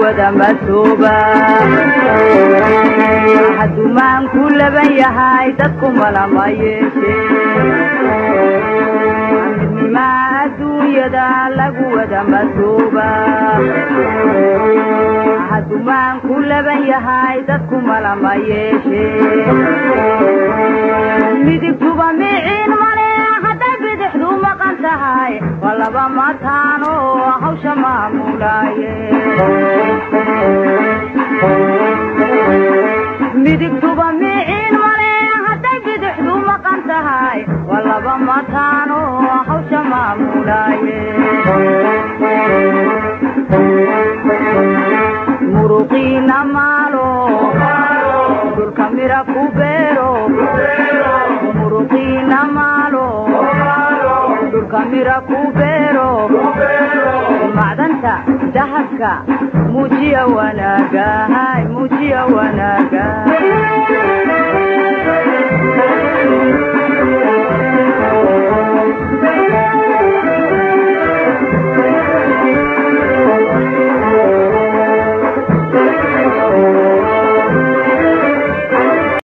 wada masooba hadumaanku laban yahay dadku malama yeeshe midnimaa adduunyada lagu wada masooba hadumaanku laban yahay dadku malama yeeshe midigtuba miciin male hadday bidixdu maqan tahay waa laba mataano hawsha maamulaaye midigtuba miciin male hadday bidixdu maqan tahay waa laba mataano hawsha maamulaaye muruqiina maalo dhulka mira ku beero muruqiina maalo dhulka mira ku beero macdanta dahabka muujiya wanaaga hay muujiya wanaaga